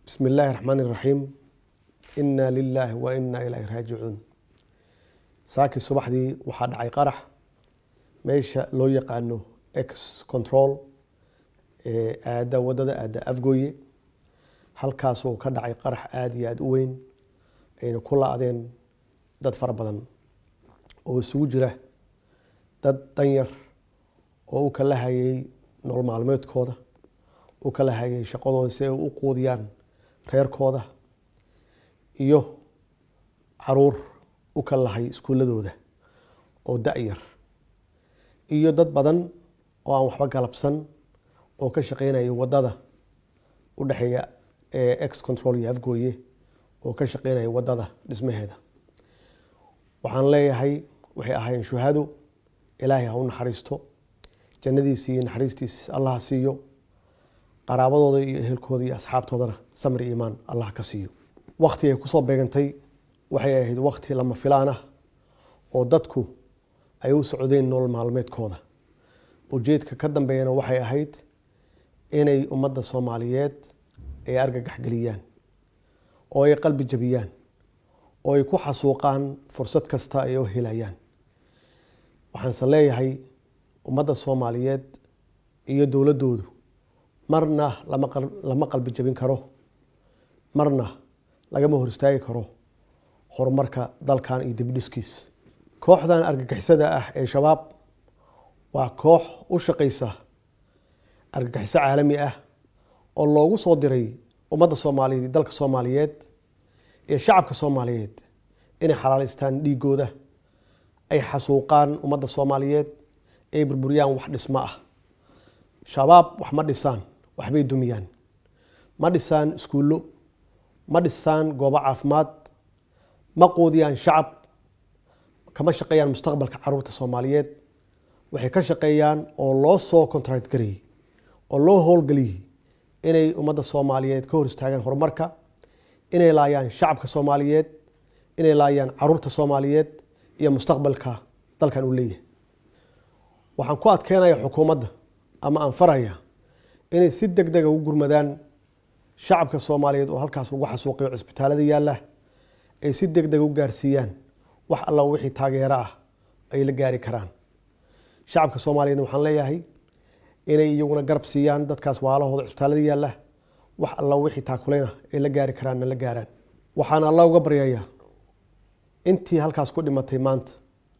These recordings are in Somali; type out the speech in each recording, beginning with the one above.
bismi illaahi raxmaan iraxiim inaa lilaahi wa inaa ilaahi raajicuun saakii subaxdii waxaa dhacay qarax meesha loo yaqaano ex control ee aada wadada aada afgooye halkaasoo ka dhacay qarax aada iyo aada u weyn ayna ku la-deen dad fara badan oo isugu jira dad danyar oo u kala hayay nolol maalmeedkooda u kala hayay shaqadooda si ay u quudiyaan reerkooda iyo caruur u kala lahay iskuuladooda oo da-yar iyo dad badan oo aan waxba galabsan oo ka shaqeynaya wadada u dhexeeya ex control iyo afgooye oo ka shaqeynaya wadada dhismaheeda waxaan leeyahay waxay ahaayeen shuhado ilaahay ha u naxariisto jannadiisi iyo naxariistiis allah ha siiyo qaraabadooda iyo ehelkooda iyo asxaabtoodana samri iimaan allah ka siiyo wakti ay kusoo beegantay waxay ahayd wakti lama filaan ah oo dadku ay u socdeen nolol maalmeedkooda ujeedka ka dambeeyana waxay ahayd inay ummadda soomaaliyeed ay argagax geliyaan oo ay qalbi jabiyaan oo ay ku xasuuqaan fursad kasta ay u helayaan waxaanse leeyahay ummadda soomaaliyeed iyo dowladdoodu marna lama qalbi jabin karo marna lagama hor istaagi karo horumarka dalkan iyo dibdhiskiis kooxdan argagixisada ah ee shabaab waa koox u shaqeysa argagixiso caalami ah oo loogu soo diray ummadda soomaaliyeed iyo dalka soomaaliyeed iyo shacabka soomaaliyeed inay xalaaleystaan dhiigooda ay xasuuqaan ummadda soomaaliyeed ay burburiyaan wax dhismo ah shabaab wax ma dhisaan waxbay dumiyaan ma dhisaan iskuullo ma dhisaan goobo caafimaad ma quudiyaan shacab kama shaqeeyaan mustaqbalka caruurta soomaaliyeed waxay ka shaqeeyaan oo loo soo contract gariyey oo loo howlgeliyey inay ummadda soomaaliyeed ka hor istaagaan horumarka inay laayaan shacabka soomaaliyeed inay laayaan caruurta soomaaliyeed iyo mustaqbalka dalkan uu leeyahay waxaan ku adkeynaya xukuumadda ama aan faraya inay si deg dega u gurmadaan shacabka soomaaliyeed oo halkaas lagu xasuuqiyo cisbitaalada yaalla ay si deg deg u gaarsiiyaan wax alla wixii taageero ah ay la gaari karaan shacabka soomaaliyeed waxaan leeyahay inay iyaguna garab siiyaan dadkaas waalahooda cisbitaalada yaalla wax alla wixii taakuleyna ay la gaari karaanna la gaaraan waxaan alla uga baryayaa intii halkaas ku dhimatay maanta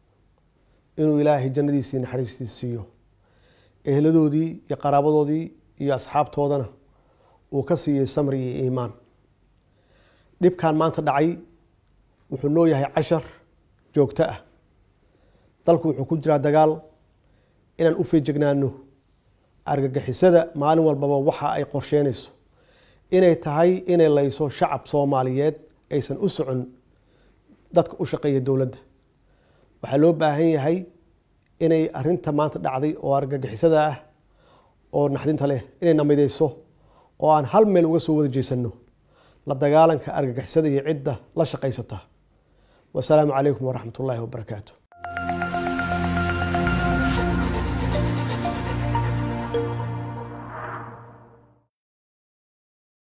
inuu ilaahay jannadiisii naxariistiisa siiyo ehladoodii iyo qaraabadoodii iyo asxaabtoodana uu ka siiyey samri iyo iimaan dhibkan maanta dhacay wuxuu noo yahay cashar joogto ah dalku wuxuu ku jiraa dagaal inaan u feejegnaano argagixisada maalin walbaba waxa ay qorsheynayso inay tahay inay layso shacab soomaaliyeed aysan u socon dadka u shaqeeya dowladda waxaa loo baahan yahay inay arinta maanta dhacday oo argagixisada ah oo naxdinta leh inay namideyso oo aan hal meel uga soo wada jeesano la dagaalanka argagixisada iyo cidda la shaqaysata wasalaamu calaykum waraxmat ullaahi wabarakaatu